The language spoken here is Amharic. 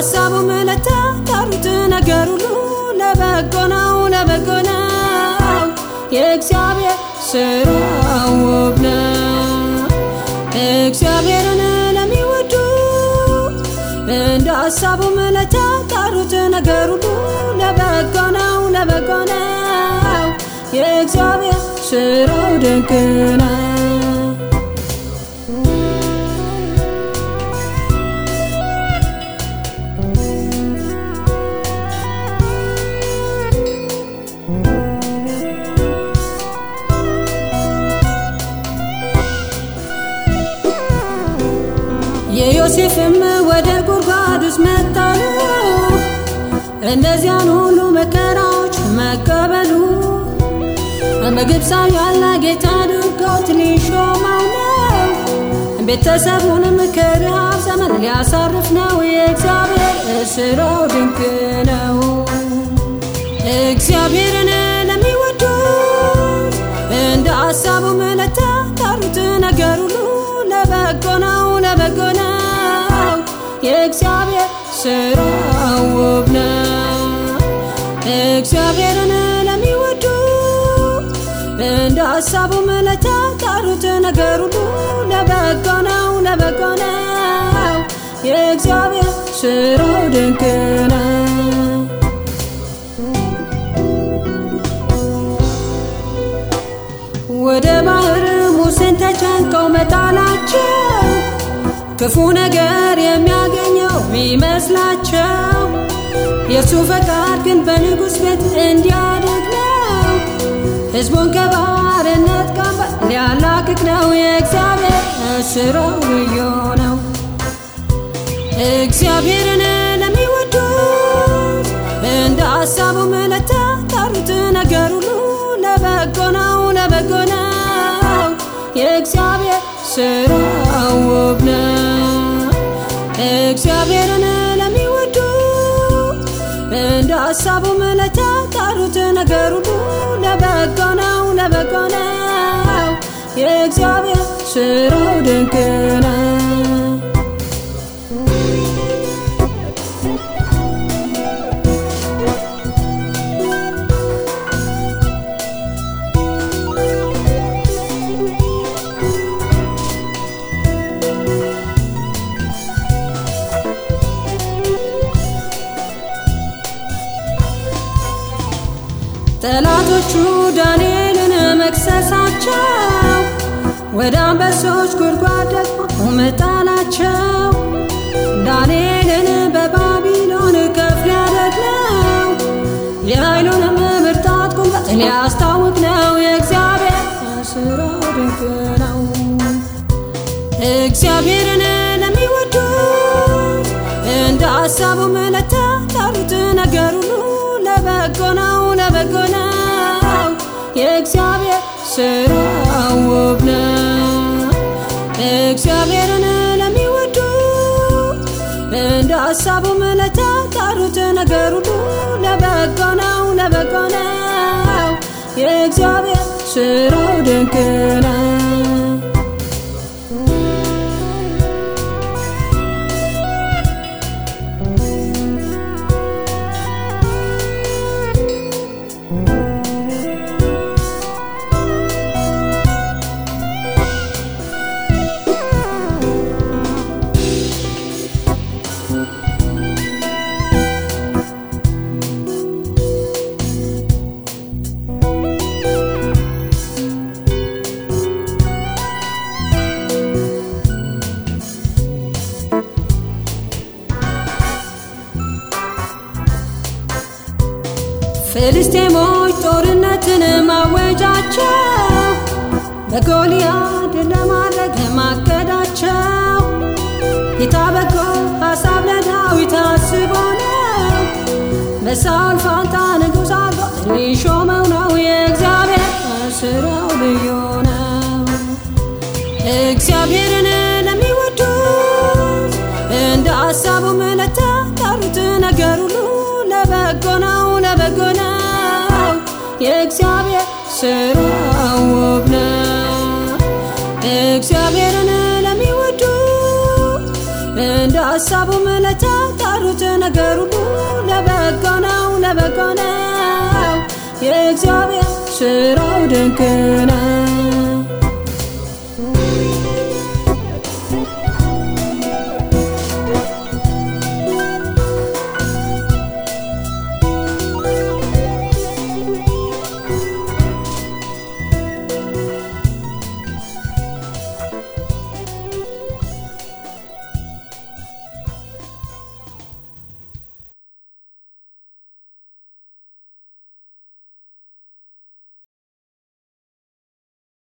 ሀሳቡም ለተጠሩት ነገር ሁሉ ለበጎ ነው ለበጎ ነው የእግዚአብሔር ስራው ውብ ነው እግዚአብሔርን ለሚወዱ እንደ ሀሳቡም ለተጠሩት ነገር ሁሉ ለበጎ ነው ለበጎ ነው የእግዚአብሔር ስራው ድንቅ ነው የዮሴፍም ወደ ጉድጓድ ውስጥ መጣሉ እነዚያን ሁሉ መከራዎች መቀበሉ በግብፃዊ ያለ ጌታ አድርጎት ሊሾመው ነው። ቤተሰቡንም ከረሃብ ዘመን ሊያሳርፍ ነው። የእግዚአብሔር ስራው ድንቅ ነው። እግዚአብሔርን ለሚወዱ እንደ ሀሳቡም ለተጠሩት ነገር ሁሉ ለበጎ ነው ለበጎ ነው የእግዚአብሔር ስራው ውብ ነው እግዚአብሔርን ለሚወዱ እንደ ሀሳቡም ለተጠሩት ነገር ሁሉ ለበጎ ነው ለበጎ ነው የእግዚአብሔር ስራው ድንቅ ነው ወደ ባህር ሙሴን ተጨንቀው መጣላቸው ክፉ ነገር የሚያገኘው ሚመስላቸው የእሱ ፈቃድ ግን በንጉሥ ቤት እንዲያድግ ነው። ሕዝቡን ከባርነት ቀንበር ሊያላቅቅ ነው። የእግዚአብሔር ስራው ልዩ ነው። እግዚአብሔርን ለሚወዱ እንደ ሀሳቡም ለተጠሩት ነገር ሁሉ ለበጎ ነው ለበጎ ነው የእግዚአብሔር ስራው ውብ ነው እግዚአብሔርን ለሚወዱ እንደ ሀሳቡም ለተጠሩት ነገር ሁሉ ለበጎ ነው ለበጎ ነው የእግዚአብሔር ስራው ድንቅ ነው ጠላቶቹ ዳንኤልን መክሰሳቸው ወደ አንበሶች ጉድጓድ ደግሞ መጣላቸው ዳንኤልን በባቢሎን ከፍ ሊያደርግ ነው የኃይሉንም ብርታት ቁመት ሊያስታውቅ ነው የእግዚአብሔር ስራው ድንቅ ነው እግዚአብሔርን ለሚወዱ እንደ ሀሳቡም ለተጠሩት ነገር ሁሉ ለበጎ ነው ለበጎ ነው የእግዚአብሔር ስራው ውብ ነው እግዚአብሔርን ለሚወዱ እንደ ሀሳቡም ለተጠሩት ነገር ሁሉ ለበጎ ነው ለበጎ ነው የእግዚአብሔር ስራው ድንቅ ነው ፍልስጤሞች ጦርነትን ማወጃቸው በጎልያድ ለማድረግ ማቀዳቸው ጌታ በጎ ሀሳብ ለዳዊት አስቦ ነው በሳውል ፋንታ ንጉሥ አድርጎት ሊሾመው ነው የእግዚአብሔር ስራው ልዩ ነው እግዚአብሔርን ለሚወዱ እንደ ሀሳቡም ለተጠሩት ነገር ሁሉ ለበጎ ነው ለበጎ ነው የእግዚአብሔር ስራው ውብ ነው እግዚአብሔርን ለሚወዱ እንደ ሀሳቡም ለተጠሩ የሰሩት ነገር ሁሉ ለበጎ ነው ለበጎ ነው የእግዚአብሔር ስራው ድንቅ ነው